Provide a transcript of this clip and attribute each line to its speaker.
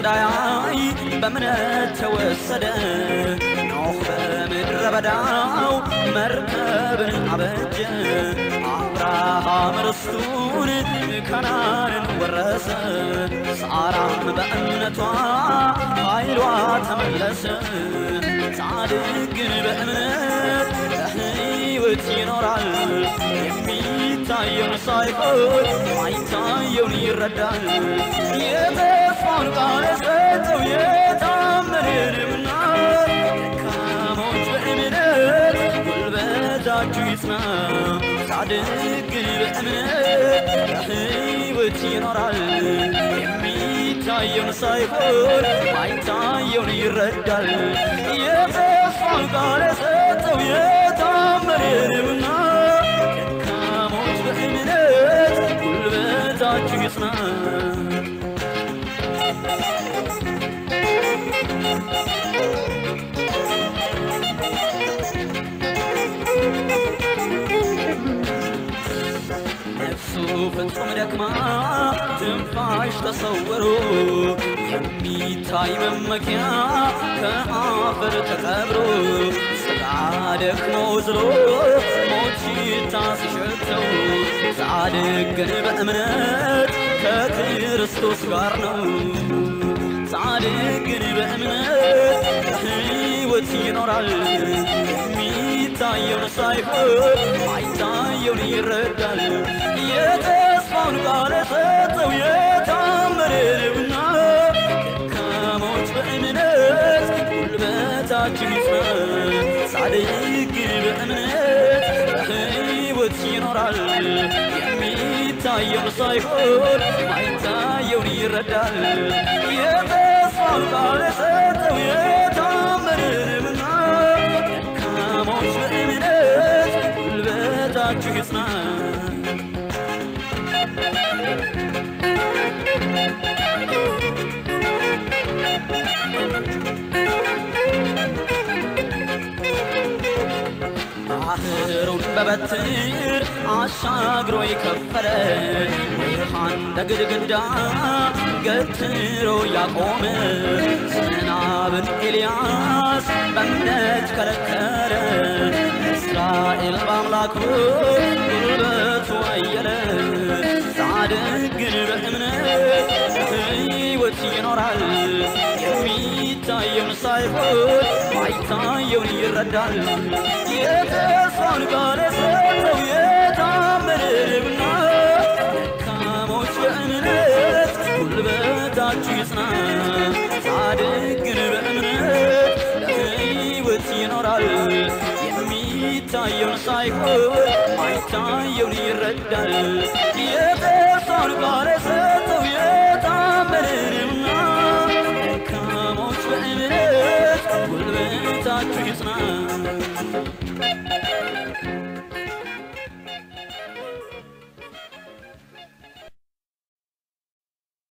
Speaker 1: እንዳያይ በእምነት ተወሰደ። ኖህ በምድረ በዳው መርከብን አበጀ። አብርሃም ርስቱን ከናንን ወረሰ። ሳራም በእምነቷ ኃይሏ ተመለሰ። ጻድቅ ግን በእምነት በሕይወት ይኖራል። የሚታየውን ሳይሆን ማይታየውን ይረዳል። የተስፋውን ቃል የሰጠው የታመነንምና ደካሞች በእምነት ጉልበታችሁ ይጽና። ጻድቅ ግን በእምነት በሕይወት ይኖራል። የሚታየውን ሳይሆን ማይታየውን ይረዳል። የተስፋውን ቃል የሰጠው የታመነንምና ደካሞች በእምነት ጉልበታችሁ ይጽና። ነፍሱ ፍጹም ደክማ ትንፋሽ ተሰውሮ የሚታይ መመኪያ ከአፈር ተቀብሮ ስጋ ደክሞ ዝሎ ሞት ሽታ ሲሸተው ጻድቅ ግን በእምነት ከክርስቶስ ጋር ነው። ጻድቅ ግን በእምነት ሕይወት ይኖራል። የሚታየውን ሳይሆን ማይታየውን ይረዳል። የተስፋውን ቃል የሰጠው የታመነ ነውና ደካሞች በእምነት ጉልበታችን ይጽና። ጻድቅ ግን በእምነት በሕይወት ይኖራል። የሚታየውን ሳይሆን ማይታየውን ይረዳል። የተስፋውን ቃል የሰጠው የታመነ ነውና ደካሞች በእምነት ጉልበታችሁ ይጽና። ባህሩን በበትር አሻግሮ የከፈለ ውሃን እንደ ግድግዳ ገትሮ ያቆመ ዝናብን ኤልያስ በእምነት ከለከለ። እስራኤል በአምላኩ ጉልበቱ አየለ። ጻድቅ ግን በእምነት ሕይወት ይኖራል። የሚታየውን ሳይሆን ማይታየውን ይረዳል። የተስፋውን ቃል የሰጠው የታመነ ነውና ደካሞች በእምነት ጉልበታችሁ ይጽና። ጻድቅ ግን በእምነት ለሕይወት ይኖራል። የሚታየውን ሳይሆን ማይታየውን ይረዳል። የተስፋውን ቃል የሰጠው የታመነ ነውና ደካሞች በእምነት ጉልበታችሁ ይጽና።